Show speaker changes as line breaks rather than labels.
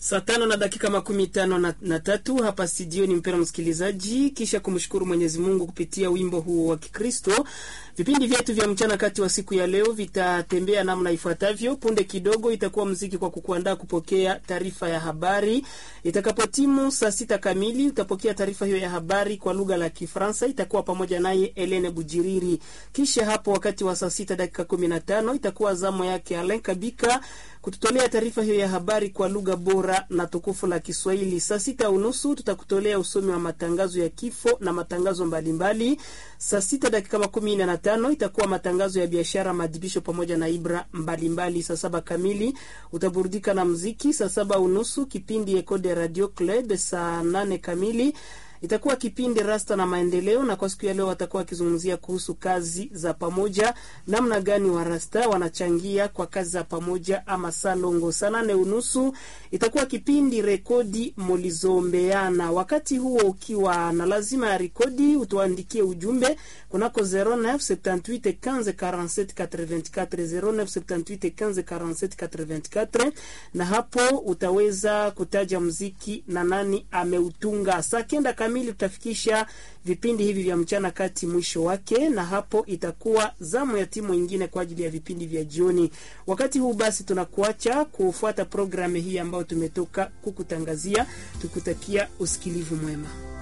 Saa tano na dakika makumi tano na, na tatu hapa studioni, mpendwa msikilizaji, kisha kumshukuru Mwenyezi Mungu kupitia wimbo huo wa Kikristo. Vipindi vyetu vya mchana kati wa siku ya leo vitatembea namna ifuatavyo. Punde kidogo itakuwa mziki kwa kukuandaa kupokea taarifa ya habari. Itakapotimu saa sita kamili utapokea taarifa hiyo ya habari kwa lugha la Kifaransa, itakuwa pamoja naye Elene Bujiriri. Kisha hapo wakati wa saa sita dakika kumi na tano itakuwa zamu yake Alen Kabika kututolea taarifa hiyo ya habari kwa lugha bora na tukufu la Kiswahili. Saa sita unusu tutakutolea usomi wa matangazo ya kifo na matangazo mbalimbali. Saa sita dakika makumi nne na tano itakuwa matangazo ya biashara, maadhibisho pamoja na ibra mbalimbali. Saa saba kamili utaburudika na mziki. Saa saba unusu kipindi Ecode Radio Club. Saa nane kamili itakuwa kipindi Rasta na Maendeleo, na kwa siku ya leo watakuwa wakizungumzia kuhusu kazi za pamoja, namna gani wa Rasta wanachangia kwa kazi za pamoja ama salongo. Saa nane unusu itakuwa kipindi Rekodi Mulizombeana. Wakati huo ukiwa na lazima ya rekodi, utuandikie ujumbe kunako 0978 15 47 84 0978 15 47 84, na hapo utaweza kutaja mziki na nani ameutunga. Saa kenda kamili tutafikisha vipindi hivi vya mchana kati mwisho wake, na hapo itakuwa zamu ya timu ingine kwa ajili ya vipindi vya jioni. Wakati huu basi, tunakuacha kufuata programu hii ambayo tumetoka kukutangazia, tukutakia usikilivu mwema.